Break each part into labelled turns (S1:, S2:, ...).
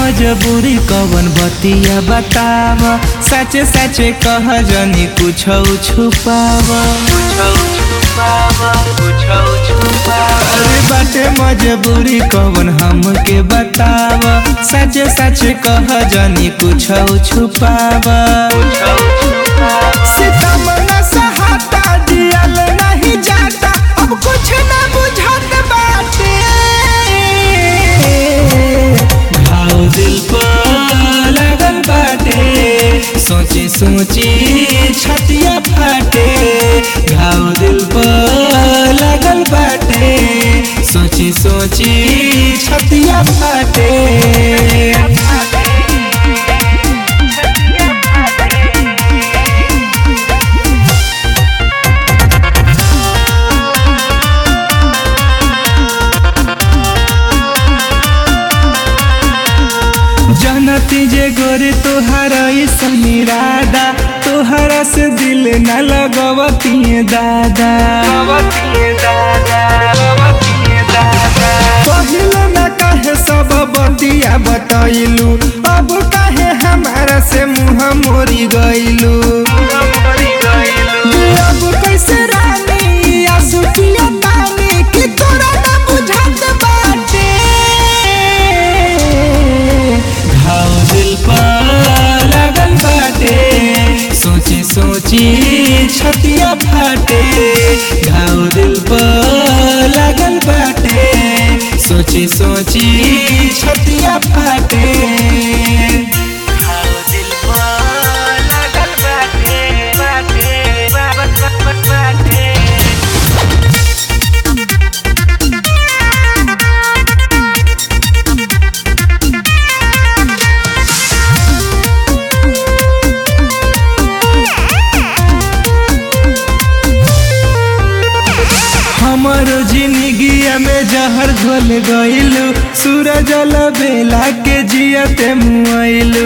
S1: मजबूरी कवन बतिया बताव सचे सचे कह जनी कुछ छुपाव अरे बाटे मजबूरी कवन हमके बताव सचे सचे कह जनी कुछ छुपाव सितम न सहाता दियल नहीं जाता अब कुछ न बुझत बाटे घाव दिल पर लगल बाटे सोची सोची छतिया फाटे घाव दिल पर लगल बाटे सोची सोची छतिया फाटे जनती जे गोरे तोहरा समीरादा तोहरा से दिल न लगवती दादा पहले न कहे सब बतिया बतैलू अब कहे हमारा से मुँह मोरी गईलू अब कैसे रानी आंसू पिया तानी कि तोरा न बुझत बाटे घाव दिल पर लगल बाटे सोची सोची छतिया फाटे घाव दिल पर लगल बाटे सोची सोची छतिया फाटे घाव दिल पर लगल बाटे बाटे बाटे हमारो जिंदगिया में जहर घोल गइलू सूरज बेला के जियते मुआइलू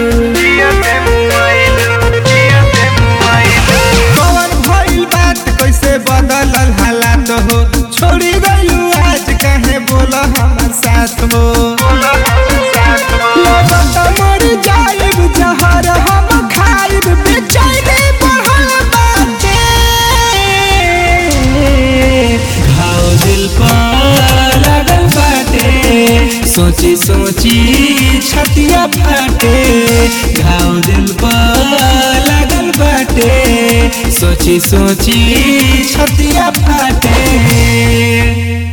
S1: कवन भइल बात कैसे बदलल हालात हो छोड़ी गइलू आज काहे बोल हमर साथ हो लगत मर जाइब जहर हम खाइब बेचैनी बढ़ल बाटे घाव दिल पर लगल बाटे सोची सोची छतिया फाटे घाव दिल पर लगल बाटे सोची सोची छतिया फाटे